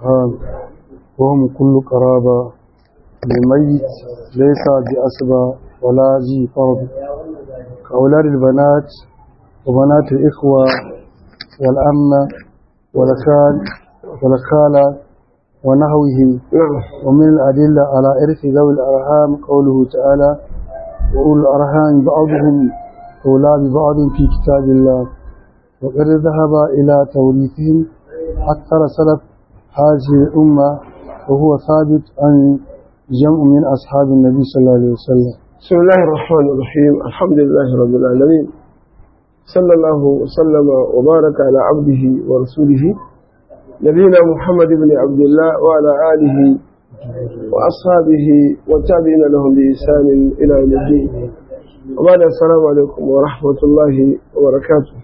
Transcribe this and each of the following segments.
الأرحام وهم كل قرابة لميت ليس بأسبى ولا ذي فرض كأولاد البنات وبنات الإخوة والأمة والخال والخالة ونحوهم نعم ومن الأدلة على إرث ذوي الأرحام قوله تعالى وأولو الأرحام بعضهم أولى ببعض في كتاب الله وقد ذهب إلى توريثهم أكثر سلف هذه الأمة وهو ثابت عن جمع من أصحاب النبي صلى الله عليه وسلم بسم الله الرحمن الرحيم الحمد لله رب العالمين صلى الله وسلم وبارك على عبده ورسوله نبينا محمد بن عبد الله وعلى آله وأصحابه والتابعين لهم بإحسان إلى يوم الدين وبعد السلام عليكم ورحمة الله وبركاته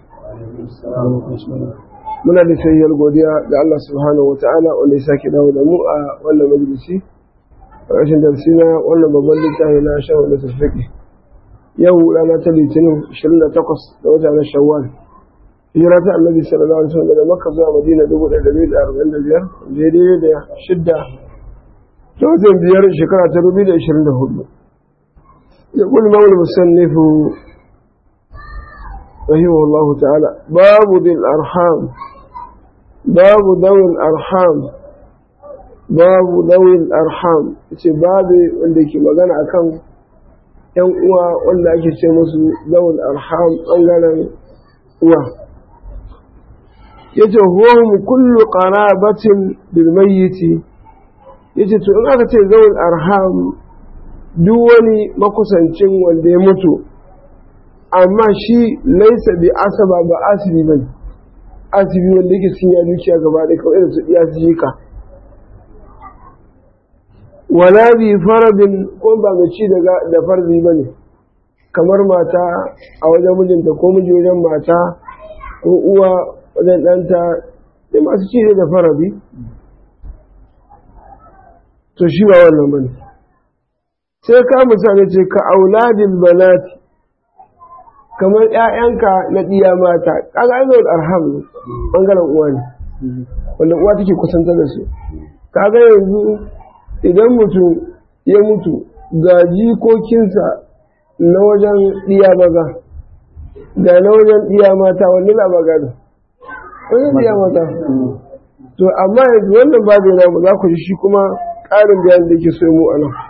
muna da sayyar godiya ga Allah subhanahu wa ta'ala wanda ya sake dawo da mu a wannan majalisi a ƙarshen darsi na wannan babban littafi na shawar da tafiƙi yau rana ta litinin 28 da wata na shawwal hijira ta annabi sallallahu alaihi wasallam daga makka zuwa madina 1445 daidai da shidda ta watan biyar shekara ta 2024 يقول مولى المصنف رحمه الله تعالى باب ذي الأرحام باب ذوي الأرحام باب ذوي الأرحام ce babu wanda ke magana akan ‘yan uwa wanda ake ce musu zawul arham ɓangaren uwa yace huwahum kullu qarabatin bil mayyiti yace to in aka ce zawul arham duk wani makusancin wanda ya mutu amma shi laisa bi asaba ba asibi bane asibi wanda yake cin ya dukiya gaba da kawai irin su iya jika wala bi faradin ko ba mai ci da farzi bane kamar mata a wajen mijinta ko miji wajen mata ko uwa wajen ɗanta sai masu ci da faradi to shi ba wannan bane sai ka misali ce ka auladin banati kamar ‘ya'yanka na ɗiya mata kaga ai zai arham ne ɓangaren uwa ne wanda uwa take kusanta da su kaga yanzu idan mutum ya mutu ga jikokinsa na wajen ɗiya maza ga na wajen ɗiya mata wanda za ba gado wajen ɗiya mata to amma yanzu wannan babu namu za ku ji shi kuma ƙarin bayan da ke so mu a nan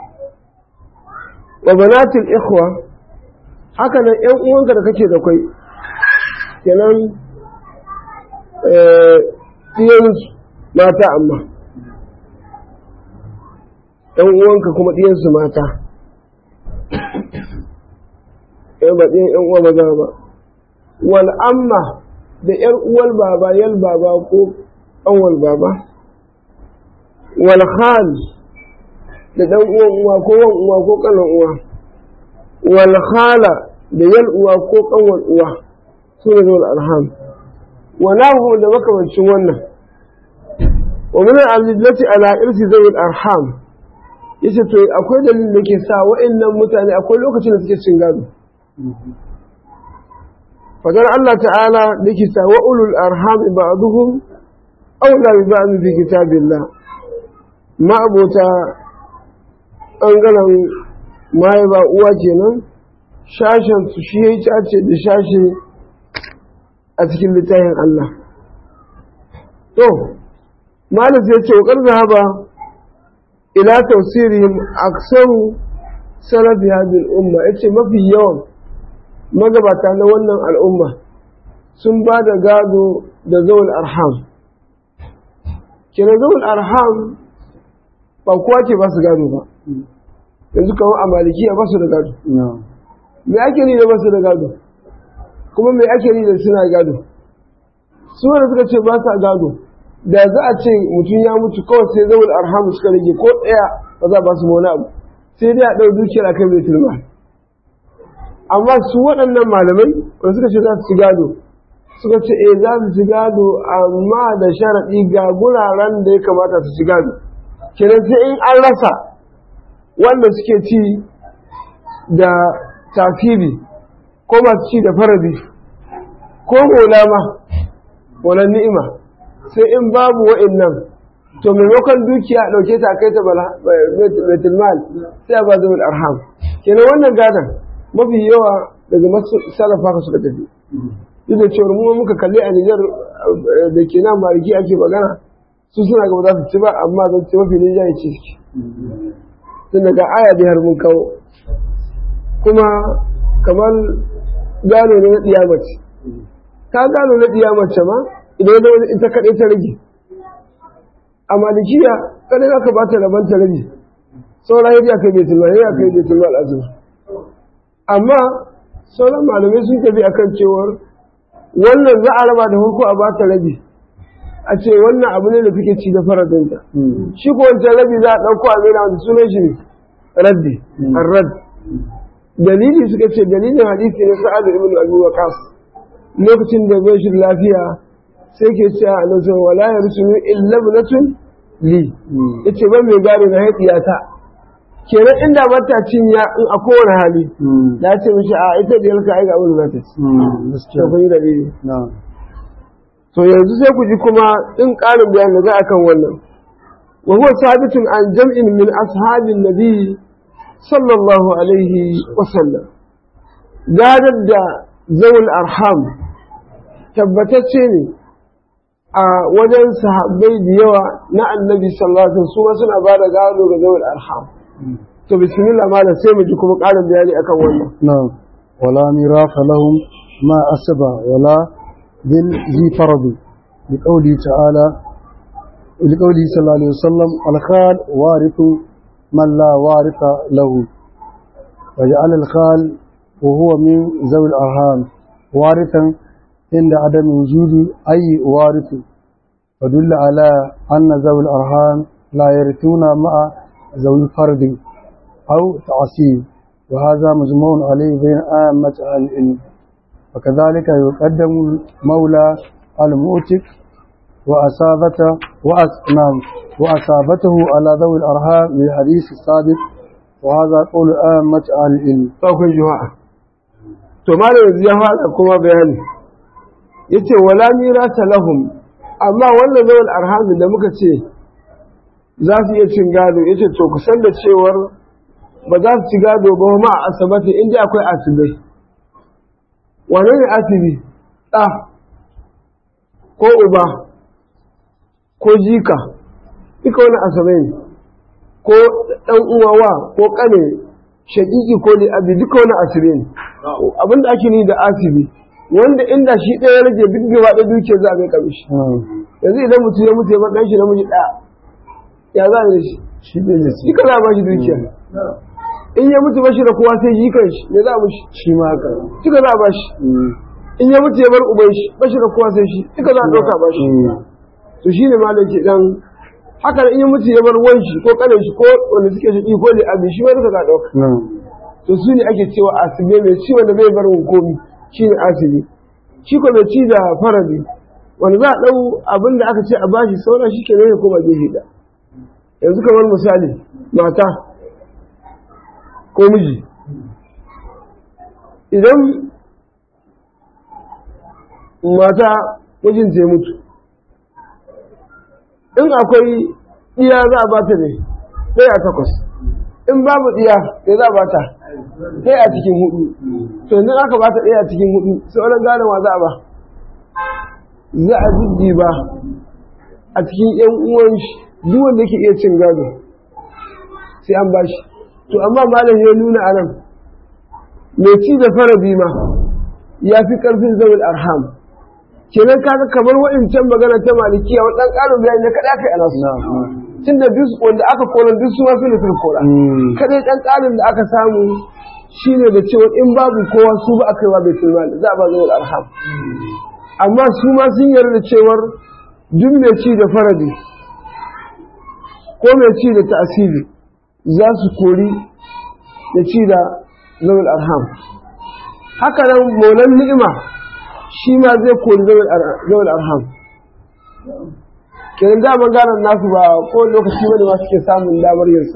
wa banatul ikhwa haka nan ‘yan uwanka da kake da kwai kenan ɗiyansu mata amma ‘yan uwanka kuma ɗiyansu mata ‘yan ba ɗiyan ‘yan uwa maza ba wal amma da ‘yar uwal baba yal baba ko ƙanwal baba wal khal da ɗan uwan uwa ko wan uwa ko ƙanan uwa wal khala da yal uwa ko kanwar uwa su ne zuwa arham wa nahu da makamancin wannan wa min al-adillati ala irsi zawil arham yace to akwai dalilin da ke sa wa'annan mutane akwai lokacin da suke cin gado fadar Allah ta'ala da ke sa wa ulul arham ba'duhum awla bi ba'd fi kitabillah ma abota ɓangaren maye ba uwa kenan shashen su shi ya cace da shashe a cikin littafin Allah to malis ya ce wa zahaba ila tausirihim aksaru salafi hadin umma ya ce mafi yawan magabata na wannan al'umma sun ba da gado da zaun arham kenan zaun arham ba kowa ce ba su gado ba yanzu kamar a malikiya ba su da gado me ake ni da ba su da gado kuma me ake ni da suna gado su wanda suka ce ba sa gado da za a ce mutum ya mutu kawai sai zaul arhamu suka rage ko ɗaya ba za ba su wani abu sai dai a ɗau dukiyar a kai mai tilma amma su waɗannan malamai wanda suka ce za su ci gado suka ce eh za su ci gado amma da sharaɗi ga guraren da ya kamata su ci gado kenan sai in an rasa wanda suke ci da tafiri ko masu ci da faradi ko mola ma wala ni'ima sai in babu wa'annan to maimakon dukiya a ɗauke ta a kai ta bala- baitul mal sai a ba zawul arham kenan wannan gadon mafi yawa daga masu salafa ka suka tafi duk da cewar mu muka kalli a Nijar eh, da ke nan mariki ake magana su suna gaba za su ci ba amma zan ci mafi Nijar ya ci suke tun daga aya da har mun kawo kuma kamar gano ne na ɗiyamace ka gano na ɗiyamace ma idan ya zama ita kaɗai ta rage a malikiya kaɗai za ka ba ta rabon ta rage sauran yadda kai bai tulma ya kai bai tulma al'azumi amma sauran malamai sun tafi akan cewar wannan za a raba da farko a ba ta rabi a ce wannan abu ne da kake ci da faradinta shi ko wancan rabi za a ɗauko a mena wanda sunan shi ne raddi arrad dalili suka ce dalilin hadisi na sa'ad ibn abi waqas lokacin da bai shi lafiya sai ke cewa a nan wala yarsunu illa ibnatun li yace ban mai gado na haɗiyata kenan inda bata cinya in a kowane hali da ce mishi a ita da yalka ai ga abin da za ta ci gaskiya to kun yi dalili na to yanzu sai ku ji kuma in ƙarin bayani da za a kan wannan wa huwa sabitun an jam'in min ashabin nabi sallallahu alaihi wa sallam gadar da zawul arham tabbatacce ne a wajen sahabbai da yawa na annabi sallallahu alaihi wasallam su ma suna ba da gado ga zawul arham to bismillah malam sai mu ji kuma ƙarin bayani akan wannan نعم ولا ميراث لهم ما أسبى ولا ذي ذي فرض لقوله تعالى لقوله صلى الله عليه وسلم الخال وارث من لا وارث له وجعل الخال وهو من ذوي الأرحام وارثا عند عدم وجود أي وارث ودل على أن ذوي الأرحام لا يرثون مع ذوي الفرد أو تعصيب وهذا مجموع عليه بين عامة أهل العلم وكذلك يقدم المولى المؤتك وأصابته وأس... نعم وأصابته على ذوي الأرحام بالحديث السابق وهذا قول عامة أهل العلم akwai juma'a to malam yanzu ya fara kuma bayani yace wala mirasa lahum amma wannan zawal arhamin da muka ce za su iya cin gado yace to ku san da cewar ba za su ci gado ba ma a asabati inda akwai asibai wane ne asibi ɗa ko uba ko jika duka wani asabai ne ko ɗan uwawa ko ƙane shaƙiƙi ko ne abi duka wani asibi ne abinda ake ni da asibi wanda inda shi ɗaya ya rage duk gaba ɗaya dukiyar za a mai kamishi yanzu idan mutum ya mutu ya bar ɗan shi namiji ɗaya ya za a yi da shi shi ne ya ci duka za a ba shi dukiya in ya mutu bashi da kowa sai jikan shi me za a mushi shi ma haka duka za a ba shi in ya mutu ya bar uban shi bashi da kowa sai shi duka za a ɗauka ba shi to shi ne malam ke dan haka in ya mutu ya bar wan shi ko kanin shi ko wanda suke shi ko ne abin shi ma duka za a ɗauka na'am to su ne ake cewa asibe mai ci wanda bai bar komi shi ne asibi shi ko mai ci da faradi wanda za a ɗau abin da aka ce a bashi sauran shi ke ne ya koma gefe da yanzu kamar misali mata ko miji idan mata mijinta ya mutu in akwai iya za a bata ne sai a takwas in babu iya ne za a bata sai a cikin hudu to yanzu aka bata ɗaya a cikin hudu sauran gane wa za a ba za a jiddi ba a cikin yan uwan shi duk wanda yake iya cin gado sai an bashi to amma malam ya nuna anan mai ci da faradi ma ya fi karfin zawul arham kenan kaga kamar wa'incan magana ta malikiya wa dan karin bayani na kada kai anasu tun da duk wanda aka koran duk su ma su ne sun kora kadai dan karin da aka samu shine da cewa in babu kowa su ba aka yi wa baitul mal za a ba zawul arham amma su ma sun yarda da cewar duk mai ci da faradi ko mai ci da ta'asiri za su kori da ci da zawul arham haka nan maulan ni'ima shi ma zai kori zawul arham kenan daman ganar nasu ba ko lokaci wani ma suke samun damar yinsa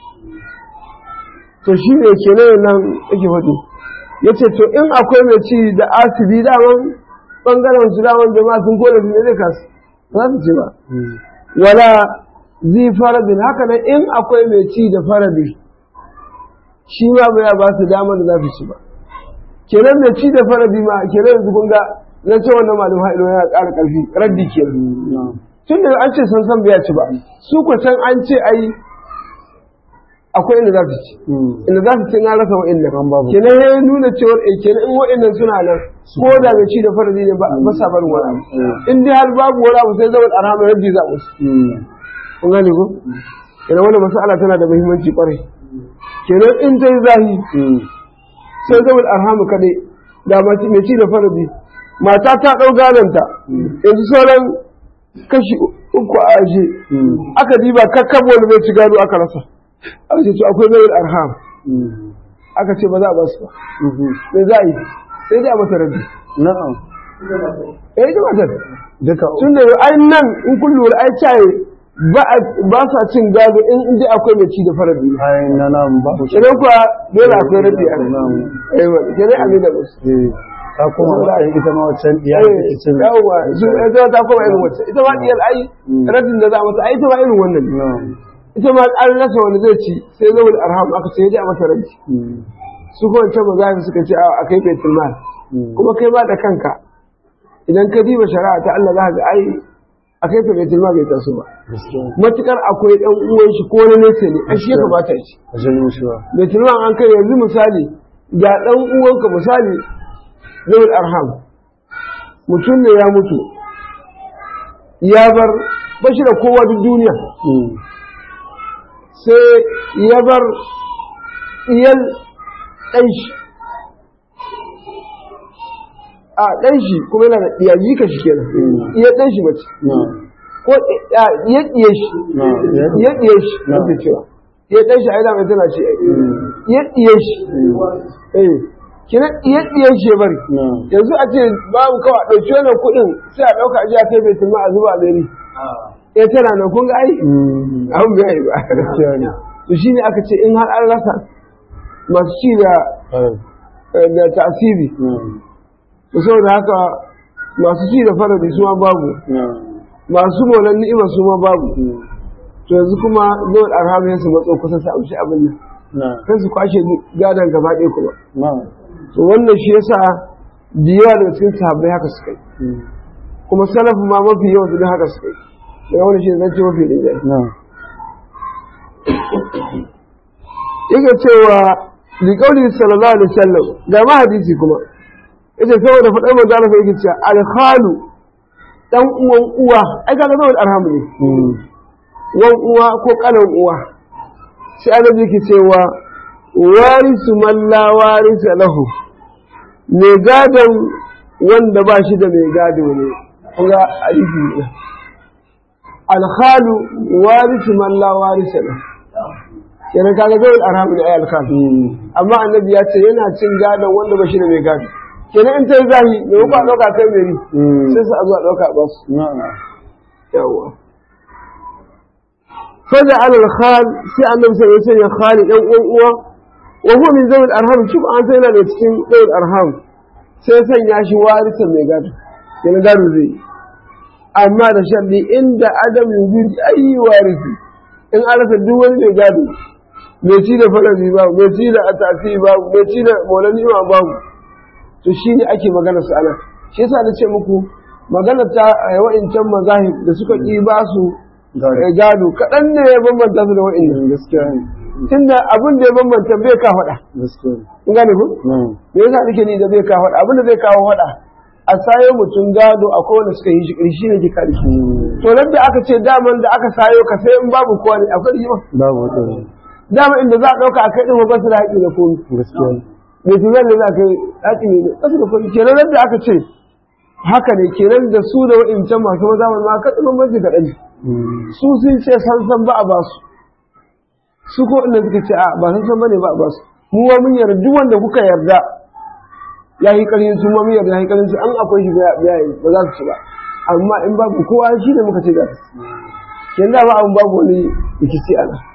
to shi ne kenan nan yake faɗi ya ce to in akwai mai ci da asibi daman ɓangaren su daman jama'a sun kone su ne zai kasu ba za su ce ba wala zi faradin haka nan in akwai mai ci da faradi shi ma ba ya ba su damar da za su ci ba kenan mai ci da faradi ma kenan yanzu kun ga na ce wannan malum ha'ilu yana ƙara ƙarfi raddi kenan tun da an ce san san bai ci ba su ko can an ce ai akwai inda za su ci inda za su ci na rasa wa'annan kenan ya nuna cewa eh kenan in wa'annan suna nan ko da mai ci da faradi ne ba sa barin wani abu in dai har babu wani abu sai zama arhama raddi za musu kun gane ko kenan wannan mas'ala tana da muhimmanci kwarai kenan in ta yi zahi sai zama arhamu kadai da mace mai ci da faradi mata ta ɗau gadonta yanzu sauran kashi uku a aje aka diba kakkab wani mai ci gado aka rasa aka ce to akwai mai arham aka ce ba za a ba su ba me za a yi sai dai a masa rabi na'am eh ita matar duka tun da ai nan in kun lura ai caye ba sa cin gado in inda akwai mai ci da faradi ai na nan ba kenan kuwa dole akwai rabi a nan eh ba kenan a mai da musu eh ta kuma ra'ayin ita ma wancan iya da ke cin yawwa su ita ta koma irin wacce ita ma diyar ai radin da za a mata ai ita ma irin wannan ne na'am ita ma an rasa wani zai ci sai zama da arham aka ce ya a mata rabi su kuma wancan mazafi suka ce a kai baitul mal kuma kai ma da kanka idan ka diba shari'a ta Allah za ka ga ai a kai ta baitul mal bai taso ba gaskiya matukar akwai dan uwan shi ko wani nesa ne ai shi ya kamata ya ci a janyo shi ba baitul mal an kai yanzu misali ga dan uwanka misali zawul arham mutum ne ya mutu ya bar bashi da kowa duk duniya sai ya bar iyal ɗanshi a ɗanshi kuma yana da ɗiyayi ka shi kenan iya ɗanshi mace ko iya ɗiye shi iya ɗiye shi na da cewa iya ɗanshi a yi damar tana ce iya ɗiye shi eh kina iya ɗiye shi ya bari yanzu a ce babu kawai a ɗauki wannan kuɗin sai a ɗauka a ji a kai bai tuma a zuba a beri ya tana nan kun ga ai abin bai yi ba gaskiya ne to shine aka ce in har an rasa masu ci da da tasiri to saboda haka masu ci da faradi su ma babu masu molan ni'ima su ma babu to yanzu kuma zuwa arhamu ya su matso kusa su amshi abin nan sai su kwashe gadon gaba ɗaya kuma to wannan shi yasa da yawa daga cikin sahabbai haka suka yi kuma salafu ma mafi yawan su haka suka yi daga wani shi zan ce mafi rinjaye yake cewa liƙauli sallallahu alaihi wasallam ga ma hadisi kuma yace saboda faɗar manzo Allah yake cewa alkhalu dan uwan uwa ai kaga zama arhamu ne wan uwa ko kanan uwa sai annabi yake cewa warisu man la warisa lahu mai gadon wanda ba shi da mai gado ne kuma hadisi ne alkhalu warisu man la warisa lahu kenan kaga zai arhamu ne ai alkhalu amma annabi ya ce yana cin gadon wanda ba shi da mai gado kenan in ta yi zahi mai ba ɗauka kai mai sai su a zuwa ɗauka ba su yawa faja alal khal sai annabi sai ya sanya khali ɗan uwan uwa wa huwa min zawil arham shi an sai yana da cikin zawil arham sai sanya shi warisa mai gado kenan gado zai amma da sharɗi inda adam yujud ayi warisi in an rasa duk wani mai gado mai ci da farabi babu mai ci da atafi babu mai ci da maulani ma babu to shi ne ake magana su ana shi yasa na ce muku magana ta wa'incan mazahib da suka ƙi ba su gado kaɗan ne ya bambanta su da wa'innan gaskiya ne tunda abin da ya bambanta bai ka faɗa gaskiya ne kun gane ku me yasa nake ni da bai ka faɗa abin da zai kawo faɗa a sayo mutum gado akwai wanda suka yi shi shi ne ke kare shi to nan da aka ce daman da aka sayo ka sai in babu kowa ne akwai rigima babu wata dama inda za a ɗauka a kai ɗin ba su da haƙƙi da komi gaskiya ne mai tunan da za ka yi haƙi ne ƙasa da kuɗi kenan da aka ce haka ne kenan da su da wa'incan masu maza ma ka ɗin bambanci kaɗan ne su sun ce san san ba a ba su su ko inda suka ce a ba san san ba ne ba a ba su mu ma mun yarda duk wanda kuka yarda ya yi ƙarfin su ma mun yarda ya yi ƙarfin su an akwai shi ya yi ba za su ci ba amma in babu kowa shi ne muka ce za su kenan da ba abin babu wani rikici a nan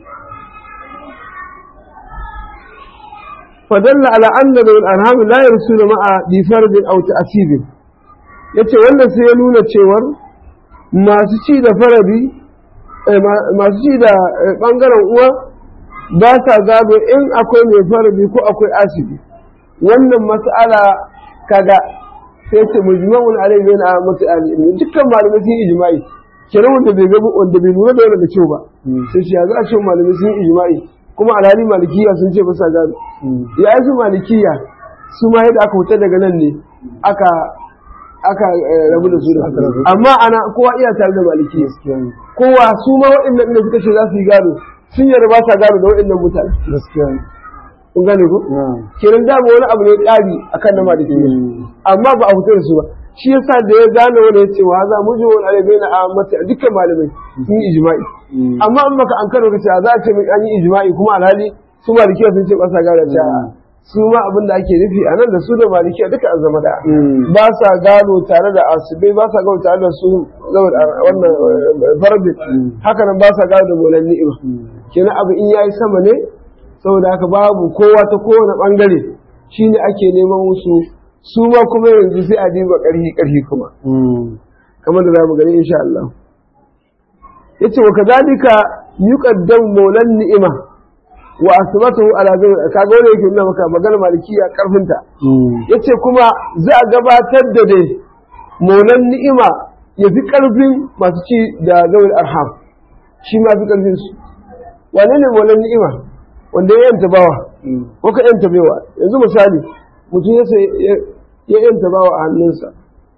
فدل على أن ذوي الأرham لا يرسل مع بفرد أو تأثير yace wannan sai ya nuna cewar masu ci da faradi masu ci da ɓangaren uwa ba sa gado in akwai mai faradi ko akwai asibi wannan mas'ala kaga sai ce mujma'un alai bayan a masu alimin dukkan malamai sun yi ijma'i kenan wanda bai gabu wanda bai lura da wannan da kyau ba sai shi ya za a ce malamai sun yi ijma'i kuma alhali malikiya sun ce ba sa gado ya yi su malikiya su ma yadda aka wuce daga nan ne aka aka rabu da su da amma ana kowa iya tare da maliki kowa su ma waɗannan da suka ce za su yi gado sun yarda ba sa gado da waɗannan mutane kun gane ko kenan da wani abu ne ƙari akan na maliki amma ba a fito da su ba shi yasa da ya gane wani ya ce wa za mu ji wani alabai na ammati a dukkan malamai sun yi ijma'i amma in baka an karo ka ce za a ce min an yi ijma'i kuma alhali su malikiya sun ce ba sa gado ta su ma abin da ake nufi a nan da su da malikiya duka an zama da ba sa gano tare da asibai ba sa gano tare da su wannan farbi haka nan ba sa gano da molan ni'ima kenan abu in yayi sama ne saboda haka babu kowa ta kowane bangare shine ake neman musu su ma kuma yanzu sai a diba karhi karhi kuma kamar da zamu gani insha Allah yace wa kadalika yuqaddam molan ni'ima wa asbatahu ala zawj kaga wanda yake nuna maka magana malikiya karfinta yace kuma za a gabatar da dai maulan ni'ima ya fi karfin masu ci da zawul arham shi ma fi karfin su wane ne maulan ni'ima wanda ya yanta bawa ko ka yanta baiwa yanzu misali mutum ya sai ya yanta bawa a hannunsa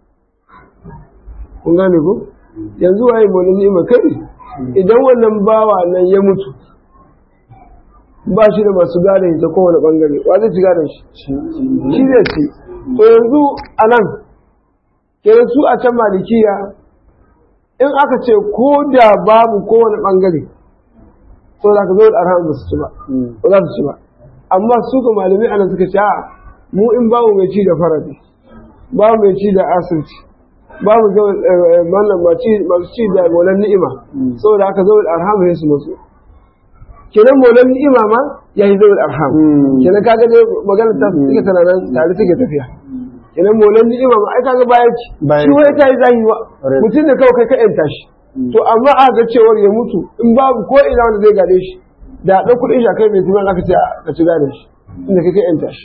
kun gane ko yanzu waye maulan ni'ima kai idan wannan bawa nan ya mutu ba shi da masu gadon ta kowane bangare wa zai ci gadon shi shi zai ci to yanzu a nan kenan su a can malikiya in aka ce ko da babu kowane bangare to za ka zo da arham ba su ci ba ba za su ci ba amma su ga malamai ana suka ce a mu in babu mai ci da faradi babu mai ci da asirci babu masu ci da molan ni'ima saboda haka zo da arham ya su masu kenan maulan ni'ima ma ya yi zawul arham kenan kaga dai magana ta suke tana nan tare suke tafiya kenan maulan ni'ima ma ai kaga bayan ci shi wani ta yi zahi ba mutum da kawai kai ka yanta shi to amma a ga cewar ya mutu in babu ko ina wanda zai gade shi da ɗan kuɗin shi a kai mai tunan aka ce ka ci gane shi inda kai ka yanta shi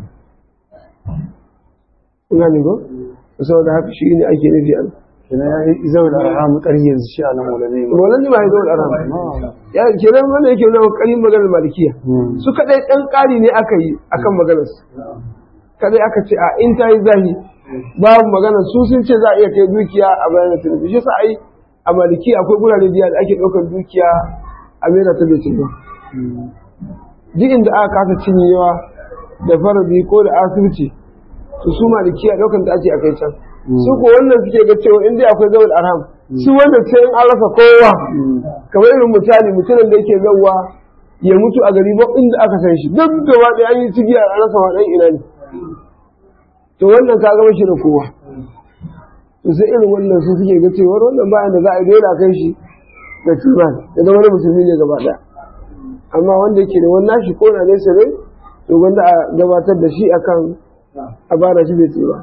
kun gane ko saboda haka shi ne ake nufi a kenan ya yi zawul arham ƙarfi yanzu shi a nan maulane ba Maulan ma ya zawul arham ya kenan wanda yake nuna ƙarin maganar malikiya su kadai ɗan ƙari ne aka yi akan maganar su kadai aka ce a in ta yi zahi babu maganar su sun ce za a iya kai dukiya a bayan da tunubi shi sa ai a maliki akwai gurare biya da ake ɗaukar dukiya a mera ta bai ba duk inda aka kasa cinyewa da faradi ko da asibiti to su malikiya ɗaukar da ake a kai can su ko wannan suke ga cewa in dai akwai zawul arham su wannan sai in an rasa kowa kamar irin misali mutumin da yake zauwa ya mutu a gari ba inda aka san shi duk gaba da an yi cigiya a rasa wa ina ne to wannan ka gama shi da kowa to sai irin wannan su suke ga cewa wannan bayan da za a yi dole a kai shi da turan ya zama wani musulmi ne gaba ɗaya amma wanda yake da wannan shi ko na nesa ne to wanda a gabatar da shi akan a bada shi bai tsira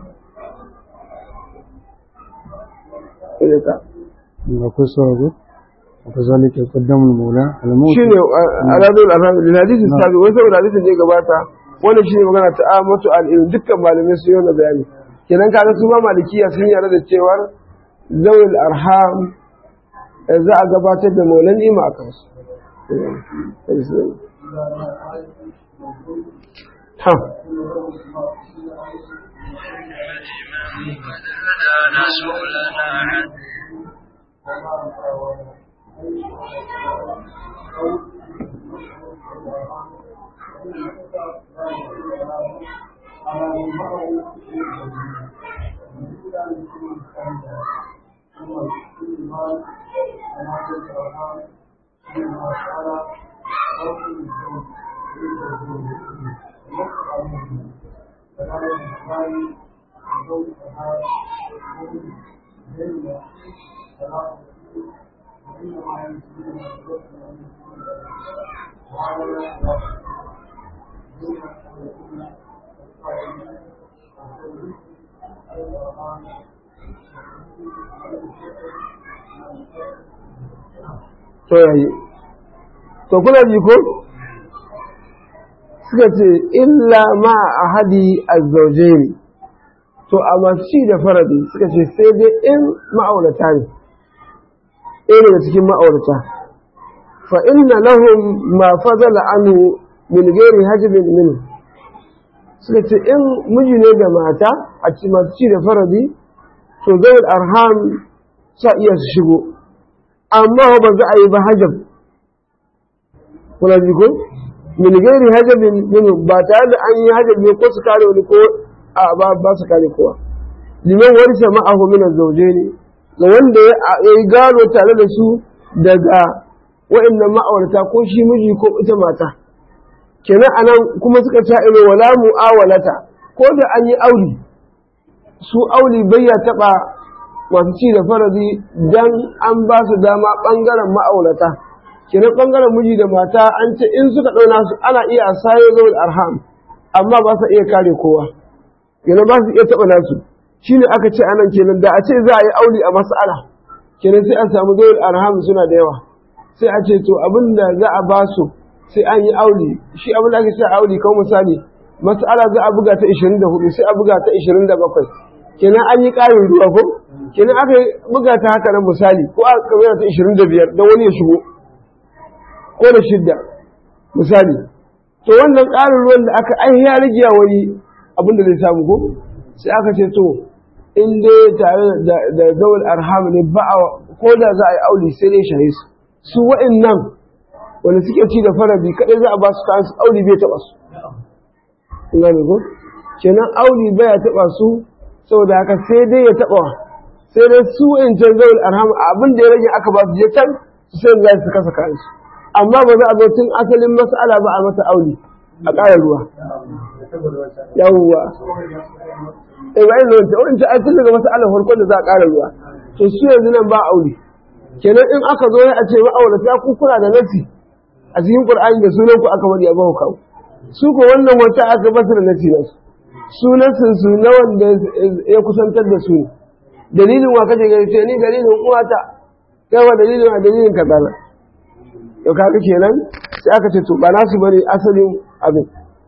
akwai sauraro akwai zalika qaddamul maula al-maut shine aladul arham lil hadith sabi wai saboda hadisin da ya gabata wannan shine magana ta amatu al ilm dukkan malamai su yi bayani kenan kaga su ma malikiya sun yarda da cewar zawil arham za a gabatar da maulan ima a kansu ha هدانا سؤلنا عن to yayi to kuna ji ko suka ce illa ma ahadi azzaujaini to a masu ci da faradi suka ce sai dai in ma'aurata ne ɗaya daga cikin ma'aurata fa inna lahum ma fadala anhu min ghairi hajbin minhu suka ce in miji ne da mata a ci masu ci da faradi to zai arham sa iya su shigo amma ba za a yi ba hajab kuna ji ko min gairi hajabin minhu ba tare da an yi hajab ne ko su kare wani ko a ba ba su kare kowa liman warisa ma'ahu min az-zawjaini ga wanda ya yi gado tare da su daga wa'annan ma'aurata ko shi miji ko ita mata kenan anan kuma suka ta ilo wala mu'awalata ko da an yi aure su aure bai ya taba masu ci da faradi dan an ba su dama bangaren ma'aurata kenan bangaren miji da mata an ce in suka ɗauna su ana iya asayo zuwa arham amma ba su iya kare kowa kenan ba su iya taɓa nasu shine aka ce anan kenan da a ce za a yi aure a mas'ala kenan sai an samu zuwa arham suna da yawa sai a ce to abin da za a ba su sai an yi aure shi abin da ake ce aure kawai misali mas'ala za a buga ta 24 sai a buga ta 27 kenan an yi ƙarin ruwa ko kenan aka buga ta haka nan misali ko a kamar ta 25 don wani ya shigo ko da shidda misali to wannan ƙarin ruwan da aka ai ya rage wani abin da zai samu ko sai aka ce to in dai tare da zawal arham ne ba a ko da za a yi aure sai dai shahe su su wa'annan wanda suke ci da farabi kadai za a ba su kayan su aure bai taɓa su kun gane ko kenan aure bai taɓa su saboda haka sai dai ya taɓa sai dai su wa'ancan zawal arham abin da ya rage aka ba su je can su sai za su kasa kayan su amma ba za a zo tun asalin mas'ala ba a mata aure a ƙara ruwa yawwa eh ba ina wanda wanda ai tun daga mas'alar farko da za a ƙara ruwa to su yanzu nan ba aure kenan in aka zo a ce ma'aurata ku kuna da nasi a cikin qur'ani da sunan ku aka wadi a bahu kawo su ko wannan wata aka basu da nasi nasu su nasin su na wanda ya kusantar da su dalilin wa kace gari ce ni dalilin uwata kai wa dalilin a dalilin kaza na to kaga kenan sai aka ce to ba nasu bane asalin abin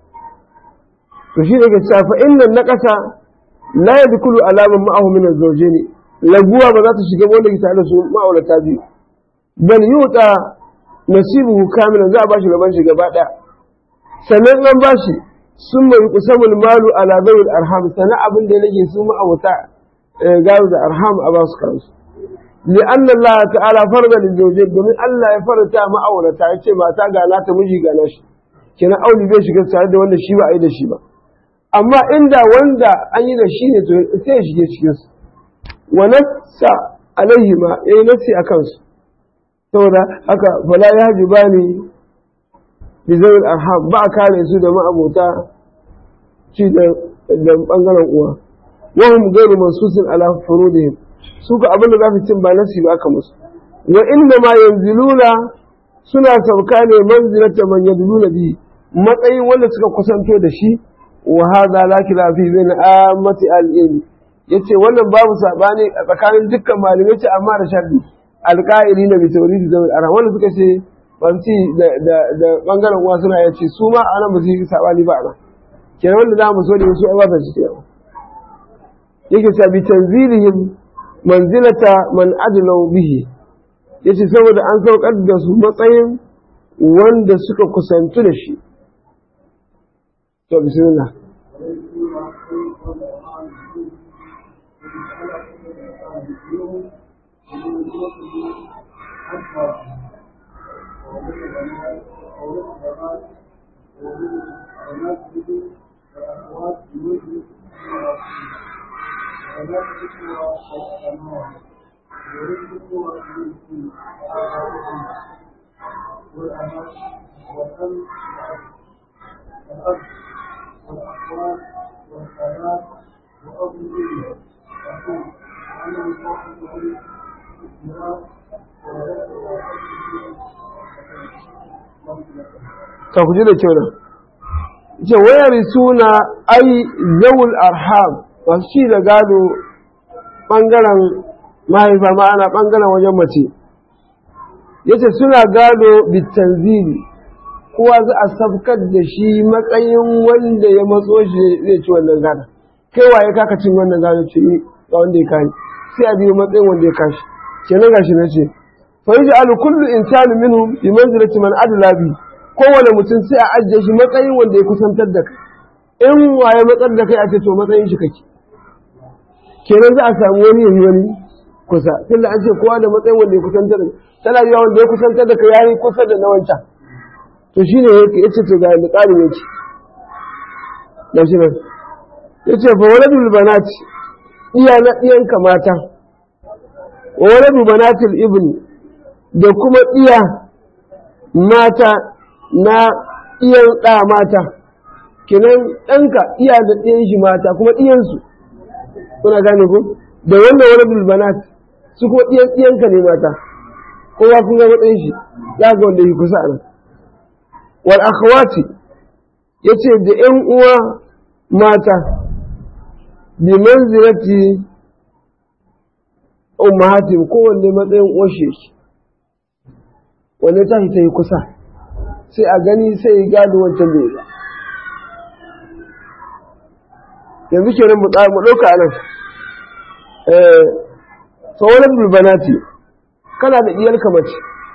to shi daga cewa fa innan naqasa la yadkhulu alaman ma'ahu min az-zawjayn laguwa ba za ta shiga wanda ke tare da su ma'aurata biyu bal yuta nasibuhu kamilan za a bashi gaban shi gaba daya sannan an bashi sun mai kusamul malu ala zawil arham sannan abin da yake su ma'aurata gado da arham a ba su kansu لأن الله تعالى فرض للزوجين domin Allah ya faranta ma'aurata ya ce mata ga nata miji ga nashi kenan auli bai shiga tare da wanda shi ba a yi da shi ba amma inda wanda an yi da shi ne to sai ya shige cikin su wa nassa alaihi ma yayi nassi a kansu saboda haka fala ya haji bani bi zawil arham ba a kare su da ma'abota ci da da bangaren uwa wa hum ghayru mansusin ala furudihim su ka abin da za su cin ba nasi ba aka musu wa inna ma yanziluna suna sauka ne manzilata man yadluna bi matsayin wanda suka kusanto da shi wa hadha la khilafi bain ammati al-ilm yace wannan babu sabani a tsakanin dukkan malamai ce amma da sharri alqa'ili na bi tawridi da ara wanda suka ce banci da da da bangaren uwa suna yace su ma anan ba su yi sabani ba ana kenan wanda za mu so da su ai ba ta shi yake cewa bi tanzilihim manzilata man adlau bihi yace saboda an saukar da su matsayin wanda suka kusantu da shi to bismillah ka kuji da kyau nan ce wayar suna ai zawul arham masu ci da gado ɓangaren mahaifa ma ana ɓangaren wajen mace yace suna gado bitanzili kowa za a sabkar da shi matsayin wanda ya matso shi zai ci wannan gada kai waye kaka cin wannan gado ce ni ga wanda ya kani sai a biyo matsayin wanda ya kashi kenan gashi na ce fa yaj'alu kullu insani minhum bi manzilati man adla bi kowane mutum sai a ajiye shi matsayin wanda ya kusantar da kai in waye matsar da kai a ce to matsayin shi kake kenan za a samu wani yayi wani kusa tunda an ce kowa da matsayin wanda ya kusantar da tana yiwa wanda ya kusantar da kai yayi kusa da na wancan to shine ya ce to ga da tsarin yake da shi nan ya ce fa waladul banati iya na ɗiyanka mata wa waladu banatil ibni da kuma iya mata na iyan ɗa mata kenan ɗanka iya da ɗiyan shi mata kuma ɗiyansu kuna gane ku da wannan waladul banat su kuma ɗiyan ɗiyanka ne mata kowa kun ga matsayin shi ya ga wanda yi kusa a nan wal akhawati yace da ƴan uwa mata bi manzilati ummahatim kowanne matsayin uwashe shi wanne ta ta yi kusa sai a gani sai ya gado wancan da ya yanzu kenan mu ɗauka a nan sauran bulbanati kana da ɗiyarka mace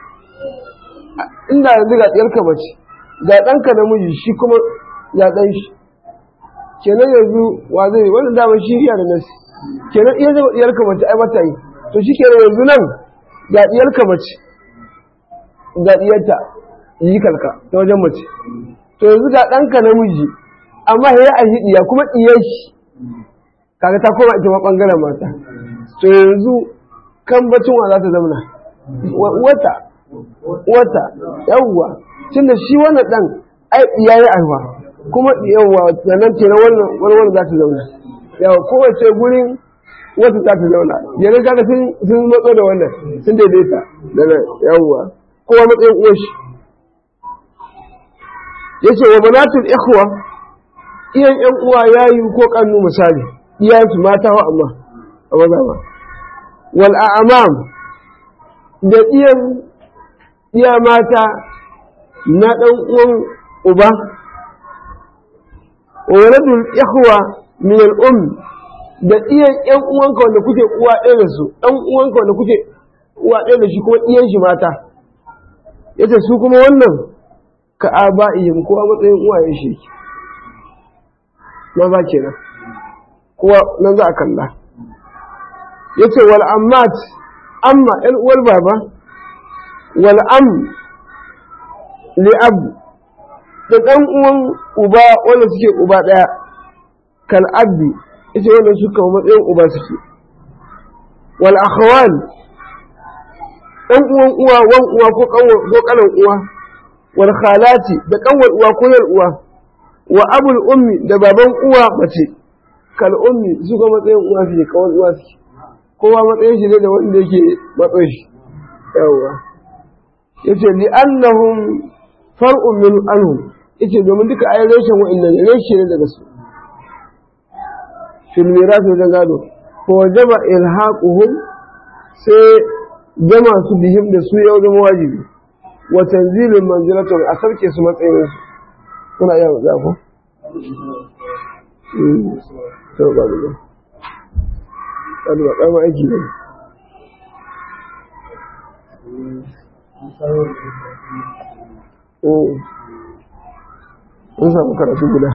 inda yanzu ga ɗiyarka mace ga ɗanka namiji shi kuma ya ɗan shi kenan yanzu wa zai wannan damar shi iya da nasi kenan iya zama ɗiyarka mace ai mata yi to shi kenan yanzu nan ga ɗiyarka mace ga ɗiyarta yi kalka ta wajen mace to yanzu ga ɗanka namiji amma ya a yi ɗiya kuma ɗiyar shi kaga ta koma ita ma ɓangaren mata to yanzu kan bacin wa za ta zamana wata wata yawwa tunda shi wannan ɗan ai ɗiya ya aiwa kuma yawwa sannan kenan wannan wani za ta zauna yawa kowace gurin wata za ta zauna yanzu kaga sun matso da wannan sun daidaita da yawwa kowa matsayin uwashi yace wa banatul ikhwa iyan yan uwa yayi ko kannu misali iyayen su mata wa amma a maza ba wal a'mam da iyan iya mata na dan uwan uba wa waladul ikhwa min al um da iyan yan uwanka wanda kuke uwa ɗaya da su ɗan uwanka wanda kuke uwa ɗaya da shi kuma iyan shi mata yace su kuma wannan ka aba'ihim kowa matsayin uwayen shi maza kenan kowa nan za a kalla yace wal ammat amma ɗan uwar baba wal am li ab da ɗan uwan uba wanda suke uba ɗaya kal abdi yace wannan suka matsayin uba suke wal akhwan ɗan uwan uwa wan uwa ko kanan uwa wal khalati da kanwar uwa ko yar uwa wa abul ummi da baban uwa mace kal ummi su ga matsayin uwa fi kawar uwa su kowa matsayin shi ne da wanda yake matsayin shi yawa yace li annahum far'un min anhum yace domin duka ayi reshen wa'annan reshe ne daga su fil mirath da gado ko jama ilhaquhum sai jama su bihim da su yau zama wajibi wa tanzilin manzilatun a sarke su matsayin su kuna iya za ku to ba da ba da ba ma aiki ne mun samu karatu guda